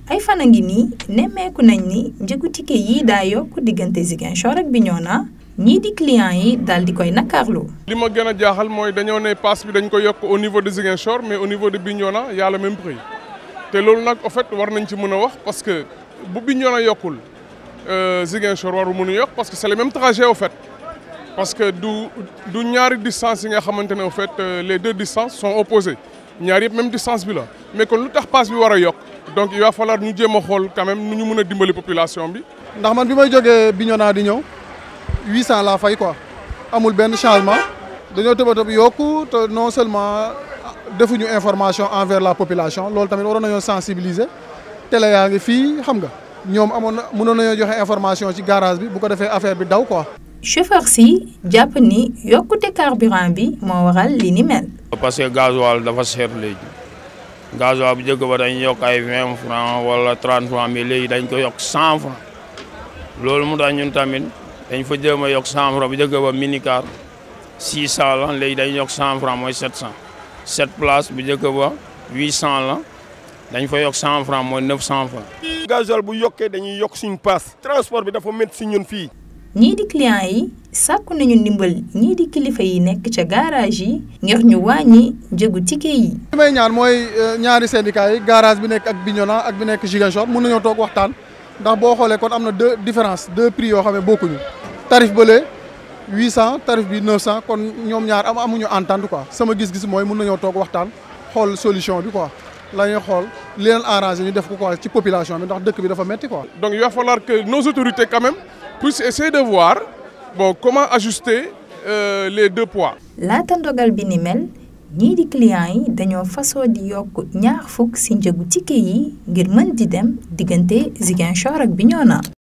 ay fan a ngi nii nemmeeku nañ ni njëgu ticket yi daa yokk diggante Ziguinchor ak Bignona ñii di clients yi daal di koy nakarlu li ma gën a jaaxal mooy dañoo ne pass bi dañ ko yokk au niveau de Ziguinchor mais au niveau de Bignona y a le même prix te loolu nag en fait war nañ ci mën a wax parce que bu Bignona yokkul Ziguinchor waru mën a yokk parce que c'est le même trajet au fait parce que du du ñaari distance yi nga xamante ne au fait les deux distances sont opposées ñaari yëpp même distance bi la mais kon lu tax pass bi war a yokk donc il va falloir ñu jéem a xool quand même nu ñu mën a dimbali population bi. ndax man bi may jógee Bignona di ñëw 800 laa fay quoi amul benn changement dañoo tëb a tëb yokku te non seulement defuñu information envers la population loolu tamit waroon nañoo sensibiliser télé yaa ngi fii xam nga ñoom amoon na mënoon nañoo joxe information ci garage bi bu ko defee affaire bi daw quoi. chauffeur si jàpp ni yokkute carburant bi moo waral li ni mel. parce que gasoil dafa cher léegi gasoil bu njëkk ba dañ yokk ay vingt francs wala trente francs mais léegi dañ ko yokk cent francs loolu mu tax ñun tamit dañ fa jéem a yokk cent francs bu njëkk ba minicar six cent la léegi dañ yokk cent francs mooy sept cent sept place bu njëkk ba huit cent la dañ fa yokk cent francs mooy neuf cent francs. gasoil bu yokkee dañuy yokk suñu paas transport bi dafa métti si ñun fii. ñii di clients yi sàkku nañu ndimbal ñii di kilifa yi nekk ca garage yi ngir ñu wàññi njëgu ticket yi. li may ñaan mooy ñaari syndicats yi garage bi nekk ak Bignona ak bi nekk Ziguinchor mun nañoo toog waxtaan ndax boo xoolee kon am na deux différence deux prix yoo xam ne bokkuñu tarif bële 800 tarif bi 900 kon ñoom ñaar am amuñu entente quoi sama gis-gis mooy mun nañoo toog waxtaan xool solution bi quoi la ñuy xool li leen arrangé ñu def ko quoi ci population bi ndax dëkk bi dafa metti quoi. donc il va falloir que nos autorités quand même puissent essayer de voir bon comment ajuster euh, les deux poids. laata ndogal bi ni mel ñii di clients yi dañoo fasoo di yokk ñaar fukk ci njëgu ticket yi ngir mën di dem diggante Ziguinchor ak Bignona.